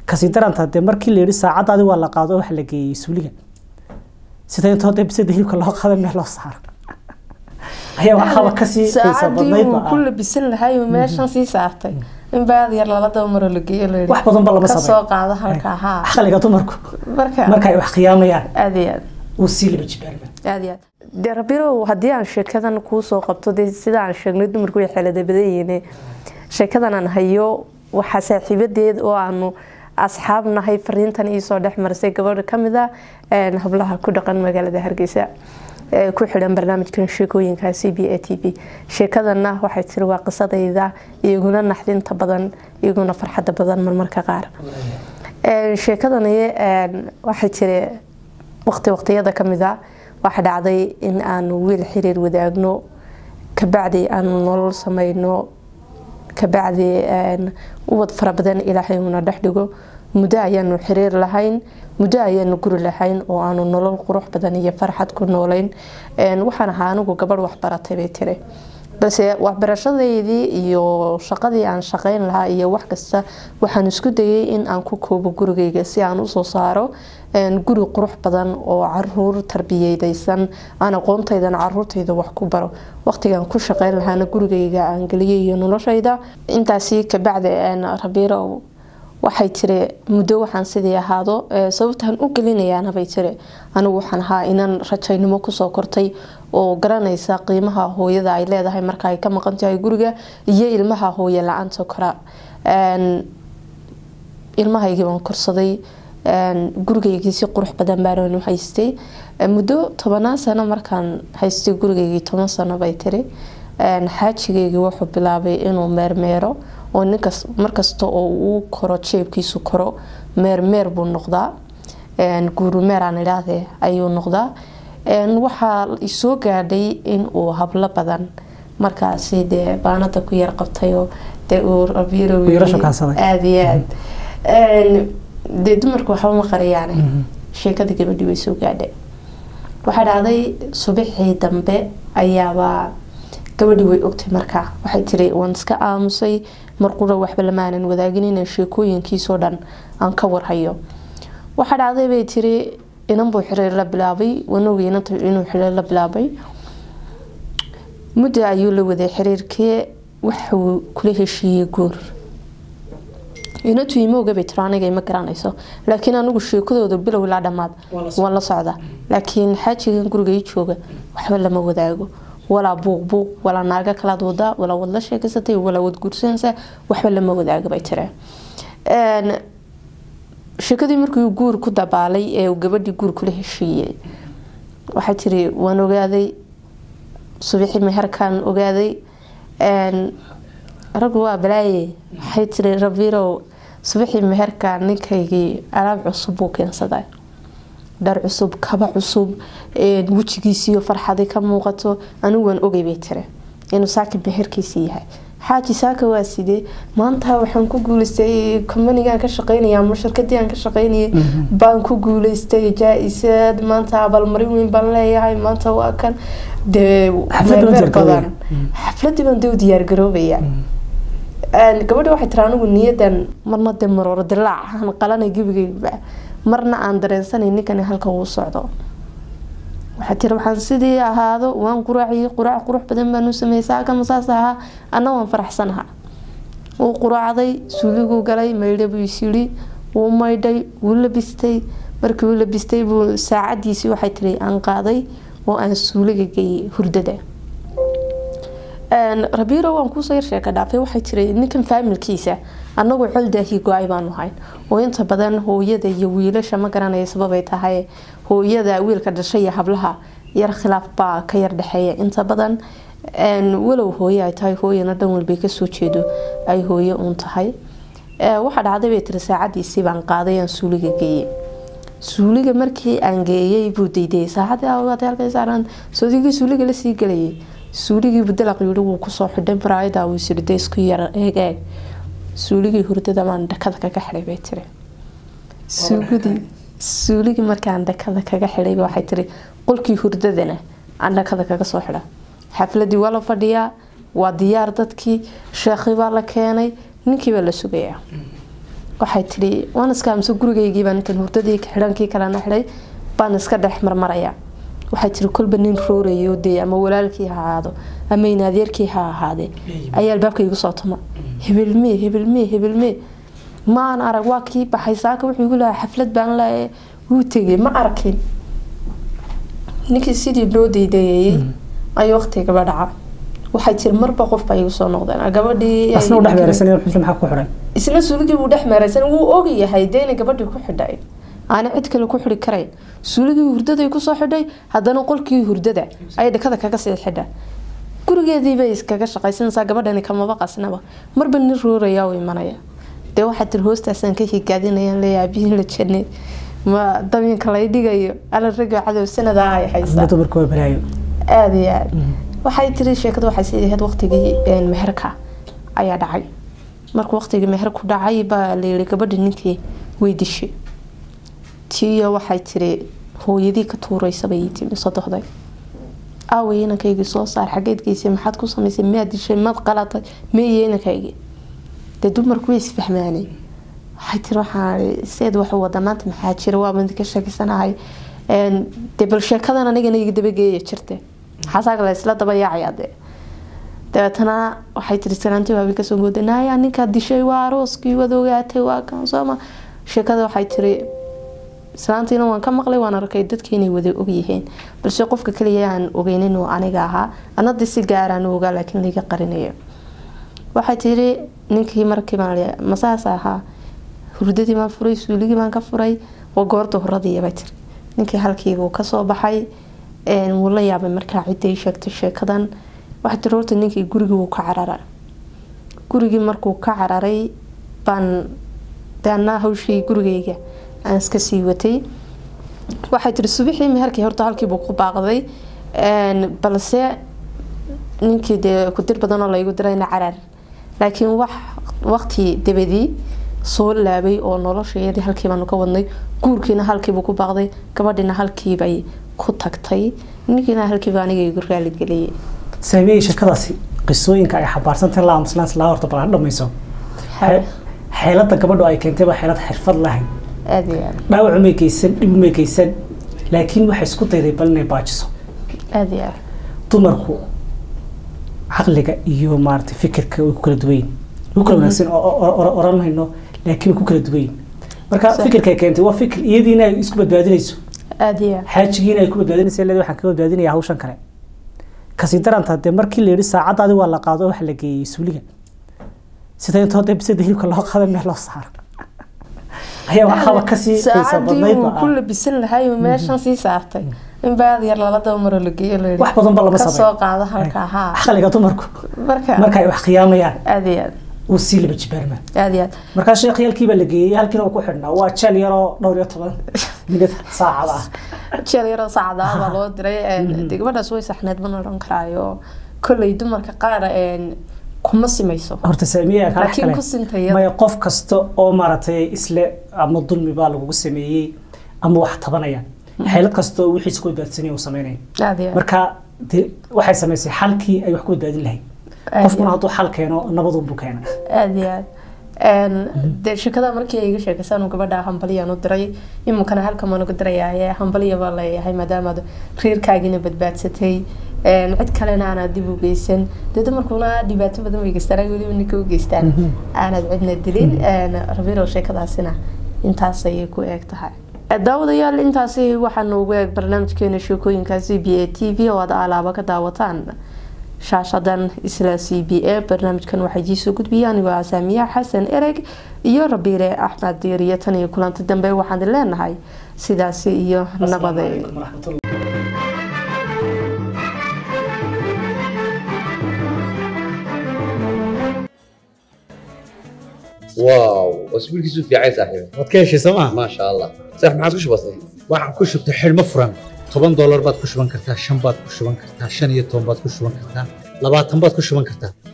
kasii daranta dee markii la yidhi saacaddaadi waa la qaado waxa la geeyey suuliga sida intoo dee bisada hilibka loo qaado meel loo saaro ayaa waxaaba kasii xiisa saacadii badnayd uu ba ku ah. labisan lahay uu meeshan sii saartay in baad yar lala daba maro la geeyo la yidhi, wax badan ba lama ka sameeyo soo qaado halkaa haa aqliga dumarku marka marka ay wax khiyaamayaan aad iyo aad uu sii laba jibaarma aad iyo aad dee rabirow haddii aan sheekadan kuu soo qabto dee sida aan sheegnay dumarku way xeelada badan yihiin sheekadan aan hayo waxaa saaxiibadeed oo aanu asxaab nahay fariintan iisoo dhex marisay gabadha kamid a een, hablaha ku dhaqan magaalada hargeysa ee ku xidhan barnaamijkan sheekooyinka c b a t v sheekadana waxay tiri waa qisadayda iyaguna naxdinta badan iyaguna farxadda badan marmarka qaar Een, sheekadani een, waxay tiri waqti waqtiyada kamid a waxaa dhacday in aanu wiil xiriir wadaagno kabacdi aanu nolol sameyno kabacdi een, ubad fara badan ilaahay uuna dhex dhigo muddo ayaanu xiriir lahayn muddo ayaanu guri lahayn oo aanu nolol qurux badan iyo farxad ku noolayn Een, waxaan ahaa anigu gabadh waxbaratay bay tiri balse waxbarashadeydii iyo shaqadii aan shaqeyn lahaa iyo wax kasta waxaan isku dayay in aan ku koobo gurigayga si aan usoo saaro een, guri qurux badan oo caruur tarbiyeydaysan aan aqoontaydana caruurtayda wax ku baro waqtigaan ku shaqeyn lahaana gurigayga aan geliyay iyo noloshayda intaasi kabacdi een, rabiirow waxay tiri muddo waxaan sidii ahaado ee, sababtaan u gelinayaana bay tiri anigu waxaan ahaa inaan rajaynimo kusoo kortay oo garanaysa qiimaha hooyada ay leedahay marka ay ka maqan tahay guriga iyo ilmaha hooye la-aanta kora Een, ilmahaygii baan korsaday een, gurigaygii si qurux badan baan u haystay Ee, muddo tobanaan sano markaan haystay gurigaygii toban sano bay tiri Een, xaajigaygii wuxuu bilaabay inuu meermeero oo ninkas markasta oo uu koro jeebkiisu koro meermeer buu noqdaa Een, guurumeer aan idhaahdee ayuu noqdaa Een, waxaa isoo gaadhay in uu hablo badan markaasi dee baanada ku yar qabtayoo dee uu rabiiro Uu yara shukaansaday. aada iyo aad Een, dee dumarku waxba ma qariyaane sheekada gabadhii way soo gaadhay waxaa dhacday subaxii dambe ayaaba gabadhii way ogtay markaa waxay tiri waan iska aamusay marqura waxba lamaanan wadaagin inaan sheekooyinkiisoo dhan aan ka warhayo waxaa dhacday bay tiri inan buu xiriir la bilaabay wanogii inanta inuu xiriir la bilaabay muddo ayuu la waday xiriirkii waxuu kula heshiiyey guur inantu ima ogabay tiro aniga ima garanayso laakiin anigu sheekadooda bilow ilaa dhammaad waan la socda laakiin xaajigan guriga ii jooga waxba lama wadaago walaa buuq buuq walaa naaga kalaad wadaa walaa wad la sheekeysatay walaa wad guursanaysaa waxba lama wadaago bay tiri Een, sheekadii markii uu guur ku dabaalay ee uu gabadhii guur kula heshiiyey waxay tiri waan ogaaday subaxii meherkaan ogaaday Een, raggu waa balaaye waxay tiri rabirow subaxii meherka ninkaygii alaab cusub buu keensaday dhar cusub kaba cusub een, wejigiisiiyo farxadi ka muuqato anigu waan ogay bay tiri inuu saaki meherkiisii yahay xaaji saaka waa sidee maanta waxaan ku guuleystay kombanigaan ka shaqeynaya ama shirkadii aan ka shaqeynayay baan ku guuleystay jaa-isad maanta abaalmarin weyn baan leeyahay maanta waa kan dee Xafladii baan meermeer diyaargaroobaya. badan xafladii baan dee u diyaargaroobaya Een, gabadha waxay tiri anigu niyadan marna dee marooro dilaac aan qalanay gebigayba marna aan dareensanay ninkani halka uu socdo waxay tiri waxaan sidii ahaado waan quraaciyey quraac qurux badan baan u sameeyey saakama saas ahaa anna waan faraxsanaha wuu quraacday suuliguu galay maydha buu isyidhi wuu maydhay wuu labistay markii uu labistay buu saacadiisii waxay tiri aan qaaday oo aan suuliga geeyey hurdada Een, rabiiro waan kuusoo yar sheeka dhaafay waxay tiri ninkan faamilkiisa annagu coldaahii go-ay baanu hayn oo inta badan hooyada iyo wiilasha ma garanaya sababay tahay hooyada wiilka dhashay iyo hablaha yar khilaaf baa ka yar dhexeeya inta badan Een, walow hooye ay tahay hooyana dhan walbay kasoo jeedo ay hooye uun tahay Ee, waxaa dhacday bay tiri saacadiisii baan qaaday aan suuliga geeyey suuliga markii aan geeyey buu daydayay saacadii awaatay halkay saaraan soodigii suuliga lasii gelayay suuligii budalaq yidhi wuu kusoo xidhay baraayada wuu isiri dee isku yar eeg eeg suuligii hurdada baan dhakada kaga xidhay bay tiri suuligii suuligii markaan dhakada kaga xidhay waxay tiri qolkii hurdadana aan dhakada kaga soo xidha xafladii waa la fadhiyaa waa diyaar dadkii sheekhi baa la keenay ninkii baa la sugayaa waxay tidhi waan iska amse gurigaygii baan intan hurdadii xidhankii kalena xidhay baan iska dhex marmaraya waxay tiri kolba nin roorayo dee ama walaalkii ha ahaado ama inaadeerkii ha ahaadee ayaa albaabka igu soo tuma hebelmee hebelmee hebelmee maan arag waa kii baxay saaka wuxuu igu lahaa xaflad baan lahaye wuu tegay ma arkin ninkii sidii loo daydayeeyey ayuu waqtigaba dhaca waxay tiri marba qof baa igu soo noqdeen gabadhii asna u dhex meeraysanaya xusna maxaa ku xidhay isna suuligii buu dhex meeraysan wuu ogayahay dee inay gabadhii ku xidhay aana cid kale ku xidhi karayn suuligii hurdaday kusoo xidhay haddana qolkii hurdada ay dhakada kaga sii xidha gurigeedii bay iskaga shaqaysanaysaa gabadhani kamaba qasnaba marba nin ruurayaa u imanaya dee waxaa tiri hoostaasaan ka higaadinayaan leeyahay abihiin la jannay ma dabinka lay dhigayo ala rago cadow sanadaa ay haysaa dumarka waa balaayo aada iyo aad waxay tiri sheekadu waxay sii ahayd waqtigii meherka ayaa dhacay markuu waqtigii meherku dhacay baa layiri gabadhi ninkii way dishay tiyo waxay tiri hooyadii ka tuuraysabay ii timi sodohday aaway inankaygii soo saar xageed geysay maxaad ku samaysay miyaad dishay maad qalatay meeye inankaygii dee dumarku way isfahmaanay waxay tiri waxaa seed waxu wada maanta maxaa jira waa mid ka sheekeysanahay dee bal sheekadan anigana iga dabageeya jirte xasaaga la isla daba yaacaya dee dabeetana waxay tiri salaanti waabi kasoo gooday naya ninkaa dishay waa arooskii waad ogaatay waa kan sooma sheekada waxay tiri islaantiina waan ka maqlay waan arkay dadka inay wada ogyihiin balse qofka kaliya aan ogeynin oo aniga ahaa anadii si gaaraan ogaa laakiin laiga qarinayo waxay tiri ninkii markii masaas ahaa hurdadii baan furay suuligii baan ka furay waa goorta horadii bay tiri ninkii halkiibuu kasoo baxay wuu la yaabay markaa ciday sheegtay sheekadan waxay tiri horta ninkii gurigii wuu ka cararay gurigii markuu ka cararay baan deana hawshii gurigayga aan iska sii watay waxay tiri subixii meherkii horta halkiibuu ku baaqday balse ninkii dee kudir badanoo laygu dirayna carar laakiin wax waqti dabadii soo laabay oo noloshayadii halkiibaanu ka wadnay guurkiina halkiibuu ku baaqday gabadhiina halkiibay ku tagtay ninkiina halkiiba aniga igu raaligeliyay saamiyey sheekadaasi qisooyinka ay xambaarsantahay la aamuslaan islaa horta bal ha dhamayso xeelada gabadhu ay keentay baa xeelad xirfad lahayn aada iyo aad dhaawacu may geysan dhibu may geysan laakiin waxay isku dayday bal inay baajiso aada iyo aad dumarku caqliga iyo maaragtay fikirka way ku kala duwan yihin way ku kala wanaagsan oran mayno laakiin way ku kala duwan yihin marka fikirkay keentay waa fikir iyadiina ay isku badbaadinayso aada iyo aad xaajigiina ay ku badbaadinaysa leed waxaan ka badbaadinaya hawshan kale kasii daranta dee markii la yidhi saacaddaadi waa la qaado waxa la geeyey suuliga sida intoo dee bisada hilibka loo qaada meel loo saaro ayaa waxaaba kasii xiisa saacadii badnayd uu ba ku ah. labisan lahay uu meeshan sii saartay in baad yar lala daba maro la geeyo la yidhi wax badan ba lama ka soo sameeyo qaado halka haa caqliga dumarku marka marka ay wax khiyaamayaan aada iyo aad uu sii laba jibaarmaan aada iyo aad markaa sheekh yalkii baa la geeyey halkiina uu ku xidhnaa waa jeel yaroo dhowr iyo toban minid saacad ah jeel yaroo saacada baa loo diray dee gabadhaas way saxneed mana odhan karaayo kolley dumarka qaar kuma simayso horta saamiye kala laakiin ku sintaya maya qof kasta oo maaragtay isle ama dulmi baa lagugu sameeyey ama wax tabanaya xeelad kasta oo wixiisa ku badbaadsanaya uu sameynaya aada iyo aad marka dee waxay samaysay xalkii ay wax ku badbaadin lahayd qofkuna hadduu xal keeno nabadunbuu keena aada iyo aad dee sheekada markii ay iga sheekaysaan gabadha hambaliyaan u diray iminkana halkan waan uga dirayaa hambaliya baa leeyahay maadaamaad reerkaagiina badbaadsatay cid kalena aanaad dib u geysan dee dumarkuna dhibaato badan way geystaan weliba ninka u geystaan aanaad cidna dilin rabirow sheekadaasina intaas ayay ku eeg tahay daawadayaal intaasi waxaanu ugu eeg barnaamijkeena sheekooyinka c b a t v oo aad alaaba ka daawataan shaashadan isla c b a barnaamijkan waxaa idiisoo gudbiyay anigoo ah saamiya xasan ereg iyo rabiire axmed diiriyo tan iyo kulanti dambe waxaan leenahay sidaasi iyo nabade واو اسبوعك في عايز صاحبي waad ka heshay sooma ما شاء الله صح ما عاد وش بصير waxaan ku shubtay xidhmo furan toban doolar baad ku shuban kartaa shan baad ku shuban kartaa shan iyo toban baad ku shuban kartaa labaatan baad ku shuban kartaa